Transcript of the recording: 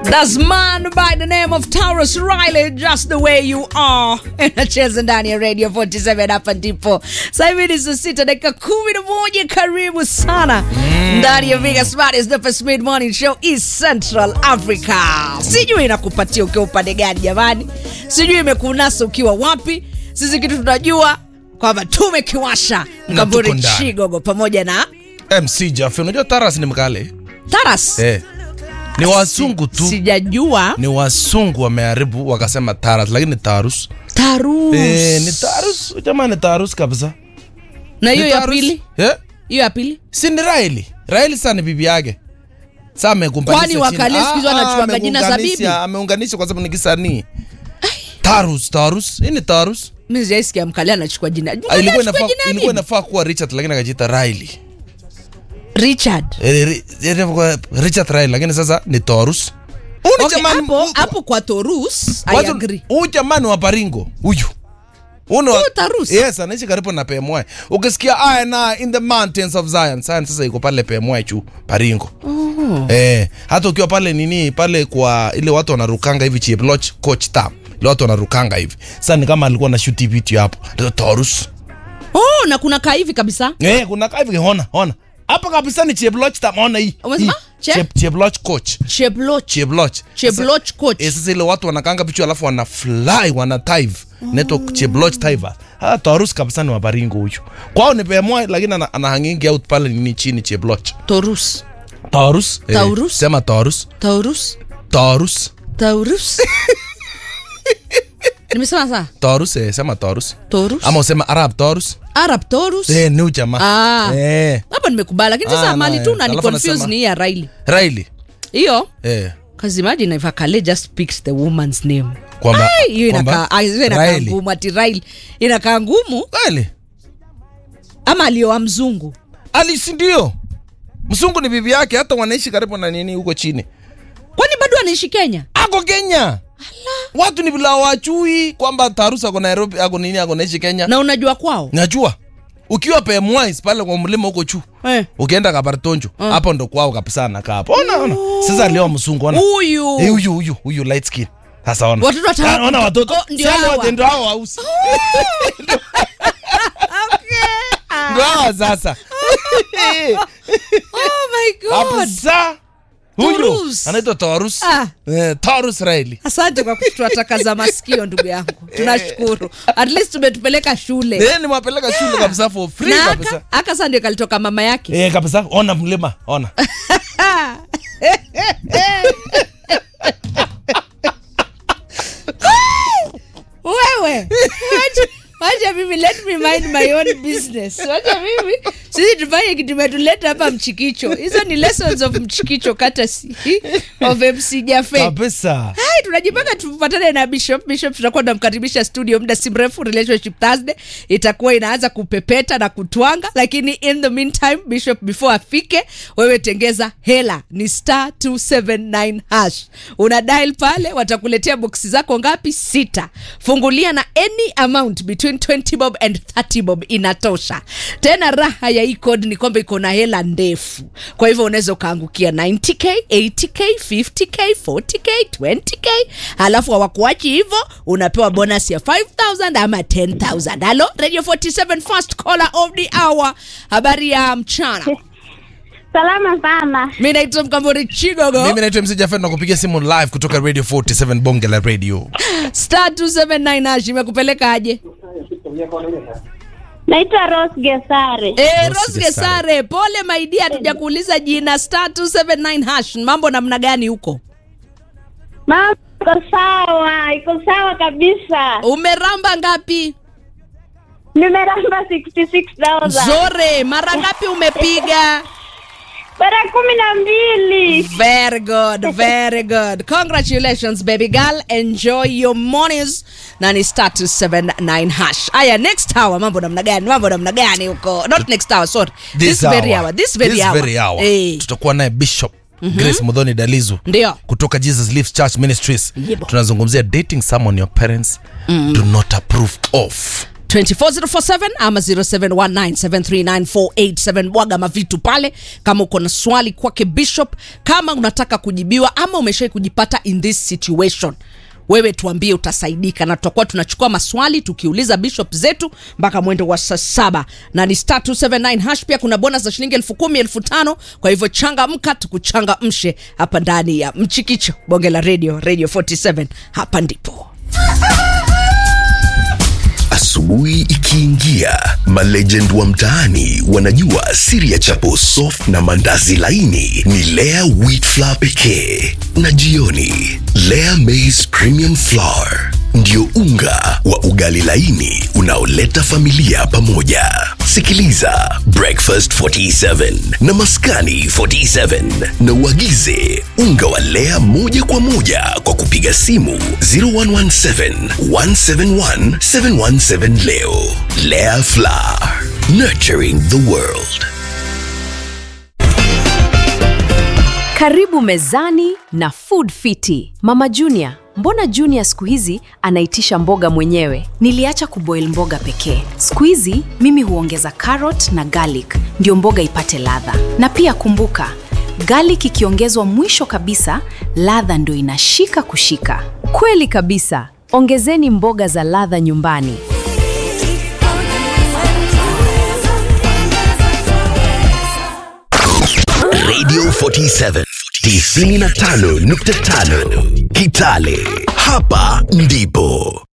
That's man by the name of Taurus Riley, just the way you are. Inacheza ndani ya Radio 47 hapa ndipo. Sasa hivi ni saa sita dakika kumi na moja. Karibu sana ndani ya Vegas Smartest the first mid morning show East Central Africa. Sijui inakupatia ukiwa upande gani jamani, sijui imekunasa ukiwa wapi. Sisi kitu tunajua kwamba tumekiwasha Mkamburi tuko ndani. Chigogo pamoja na MC Jaffe, unajua Taras ni mkale Taras. eh. Ni wasungu tu, Sijajua ni wasungu wameharibu wakasema Taras, lakini ni Tarus. Tarus. Eh, ni Tarus, jamani, ni Tarus kabisa. na hiyo Ni ya Tarus. pili, Eh? hiyo ya pili Si ni Raili. Raili sana ni bibi yake. Sasa amekumbanisha Kwani chini. wakale siku hizi Ah, wanachuanga ah, jina za ameunganisha- bibi? Ameunganisha kwa sababu ni kisanii. Tarus, Tarus. Hii ni Tarus. mi sijaisikia mkale anachukua jina Ah, Mkale Ilikuwa anachukua inafaa jina ya ilikuwa bibi? inafaa kuwa Richard lakini akajiita Raili. Richard Eh, ri- ri- Richard Raili lakini sasa ni Tarus. Huyu ni Okay, jamani- hapo huyu- hapo kwa Torus I Watu- agree. Huyu jamani wa Baringo huyu Uno, Huyu Tarus? Yes, anaishi karibu na Pemwe. Ukisikia I na in the mountains of Zion, Zion sasa iko pale Pemwe chu Baringo. Eh, hata ukiwa pale nini pale kwa ile watu wanarukanga hivi Cheploch coach tam. Ile watu wanarukanga hivi. Sasa ni kama alikuwa na shoot video hapo. Ndio Taurus. Oh, na kuna kaa hivi kabisa Eh, kuna kaa hivi ona, ona. Hapa kabisa ni Cheploch tam, ona hii. Umesema? Hii. Che- Chep- Cheploch coach. Chebloch Cheploch. Sasa- Chebloch coach Eh, sasa ile watu wanakanga picha alafu wana fly wana dive neto chebloch diver ah Taurus kabisa ni wa Baringo huyu kwao ni pemwa lakini ana, ana hangingi out pale nini chini chebloch Torus Taurus eh, Taurus? sema Taurus Taurus Taurus Taurus nimesema saa Taurus eh, sema Taurus Torus ama usema Arab Taurus Arab Torus eh ni huyu jamaa Ah. eh hapa nimekubali lakini sasa Ah, mali na, tu eh. na ni Alafu confuse anasema- ni hii ya Riley Riley hiyo eh Cause imagine if Akale just picks the woman's name. Kwamba- Ai, hiyo kwamba inakaa ah, hiyo inakaa Riley. ngumu ati Riley. Inakaa ngumu Riley ama alioa mzungu. alisi ndio msungu ni bibi yake hata wanaishi karibu na nini huko chini Kwani bado anaishi Kenya? ako Kenya watu ni bila wachui kwamba Taurus ako Nairobi ako nini ako naishi Kenya Na unajua kwao? najua ukiwa Pemwais pale kwa mlima huko juu Eh. ukienda Kabartonjo hapo ndo kwao kabisa anakaa hapo ona ona sasa leo msungu ona Huyu. Eh, huyu huyu huyu light skin sasa ona Watoto wata- Ah, ona watoto Oh, ndio Sasa hawa. wote ndio hao wausi ndio hawa sasa Oh my God. kabisa huyu Taurus. anaitwa Taurus Ah. eh, Taurus Riley Asante kwa kutuatakaza masikio ndugu yangu. Tunashukuru. At least tumetupeleka shule. eh nimewapeleka shule kabisa for free Na kabisa aka, aka sasa ndio kalitoka mama yake. eh kabisa ona mlima ona wewe wacha- wacha mimi let me mind my own business wacha mimi sisi tufanye kitu imetuleta hapa mchikicho hizo ni lessons of mchikicho courtesy of mc jafe kabisa hai tunajipanga tupatane na bishop bishop tutakuwa tunamkaribisha studio muda si mrefu relationship thursday itakuwa inaanza kupepeta na kutwanga lakini in the meantime bishop before afike wewe tengeza hela ni star 279 hash una dial pale watakuletea boksi zako ngapi sita fungulia na any amount between 20 bob and 30 bob inatosha tena raha ya hii code ni kwamba iko na hela ndefu kwa hivyo unaweza ukaangukia 90k 80k 50k 40k 20k alafu hawakuachi hivyo unapewa bonus ya 5000 ama 10000 halo radio 47 first caller of the hour habari ya mchana Salama sana. mi naitwa mkambori chigogo mimi naitwa MC Jafet na kupigia simu live kutoka Radio 47 Bonge la Radio star 279 hash imekupeleka aje Naitwa Rose Gesare. Eh, Rose Rose Gesare. Gesare, pole maidia, hatujakuuliza jina. Star 279 hash, mambo namna gani huko? Mama iko sawa, iko sawa kabisa. Umeramba ngapi? Nimeramba 66,000. Zore, mara ngapi umepiga? Mara kumi na mbili. Very good, very good. Congratulations baby girl. Enjoy your mornings. Na ni star 279 hash. Aya, next hour mambo namna gani? Mambo namna gani huko? Not next hour, sorry. This, very hour. This very hour. very hour. Eh, tutakuwa naye bishop grace mudhoni dalizu ndio. kutoka jesus lives church ministries Yebo. tunazungumzia dating someone your parents do not approve of 24047 ama 0719739487 bwaga mavitu pale kama uko na swali kwake bishop kama unataka kujibiwa ama umeshai kujipata in this situation wewe tuambie utasaidika na tutakuwa tunachukua maswali tukiuliza bishop zetu mpaka mwendo wa saa saba na ni star 279 hash pia kuna bonus za shilingi elfu kumi elfu tano kwa hivyo changamka tukuchangamshe hapa ndani ya mchikicho bonge la radio radio 47 hapa ndipo Asubuhi ikiingia, malegend wa mtaani wanajua siri ya chapo soft na mandazi laini ni Lea wheat flour pekee, na jioni Lea maize premium flour ndio unga wa ugali laini unaoleta familia pamoja. Sikiliza Breakfast 47 na Maskani 47 na uagize unga wa Lea moja kwa moja kwa kupiga simu 0117 171 717 leo. Lea Flour, nurturing the world. Karibu mezani na Food Fiti. Mama Junior, mbona Junior siku hizi anaitisha mboga mwenyewe? Niliacha kuboil mboga pekee. Siku hizi mimi huongeza carrot na garlic ndio mboga ipate ladha. Na pia kumbuka, garlic ikiongezwa mwisho kabisa, ladha ndio inashika kushika. Kweli kabisa. Ongezeni mboga za ladha nyumbani. Radio 47 95.5 Kitale. Hapa ndipo